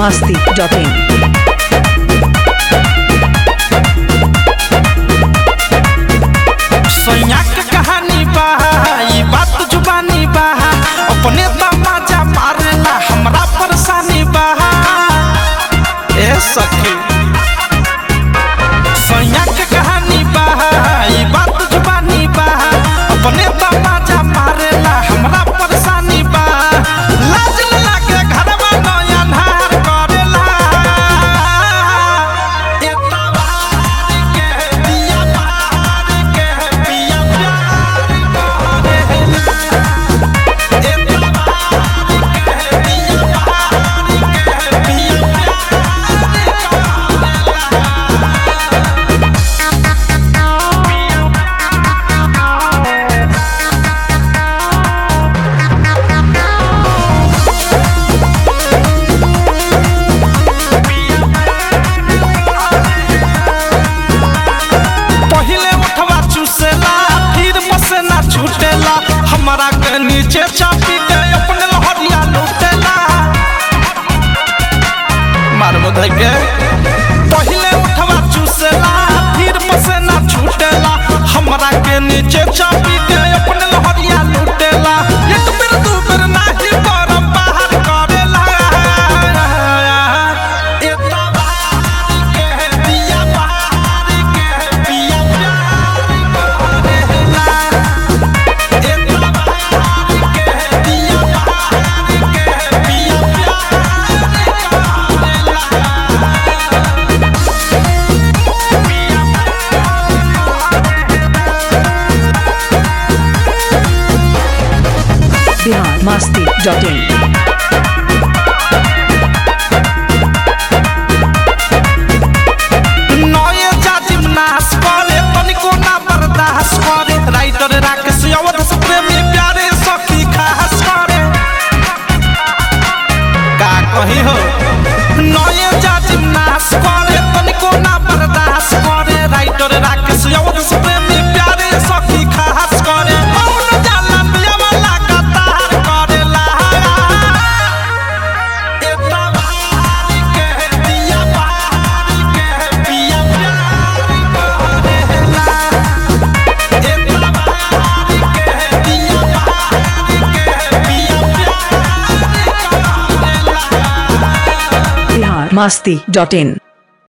masti.in. सैया के कहानी बा ई बात जुबानी बा अपने तमाजा मारेला हमरा परेशानी बा ए सखी सैया के कहानी बा ई बात जुबानी बा अपने तमाजा मारेला हमरा परेशानी बा लाज न लागे घरवा नया अन्हार करेला एता बार के दिया बार के पिया प्यार करेला एता बार के दिया बार के पिया पहिले उठवा चूसेला फिर पसेना छूटेला हमरा के नीचे चापी के अपने लहरिया लूटेला मार बधाई के पहिले उठवा चूसेला फिर पसेना छूटेला हमरा के नीचे चापी के अपने लहरिया लूटेला एक बेर दू बेर नाही करम बाहर करेला एता बार के दिया बार के पिया प्यार करेला एता बार के दिया बार के पिया Bihar masti.in. नये जाजिम नाश करे तनिको ना बर्दाश्त करे राइटर राकेश अवध से प्रेमी प्यारे सखी खास करे का कही हो नये जाजिम नाश करे तनिको ना बर्दाश्त करे राइटर राकेश अवध से प्रेमी प्यारे सखी खास करे मौन जाला दिया वाला कतार करेला एता बार के दिया बार के पिया प्यार करेला एता बार के दिया बार के पिया प्यार करेला Bihar masti.in.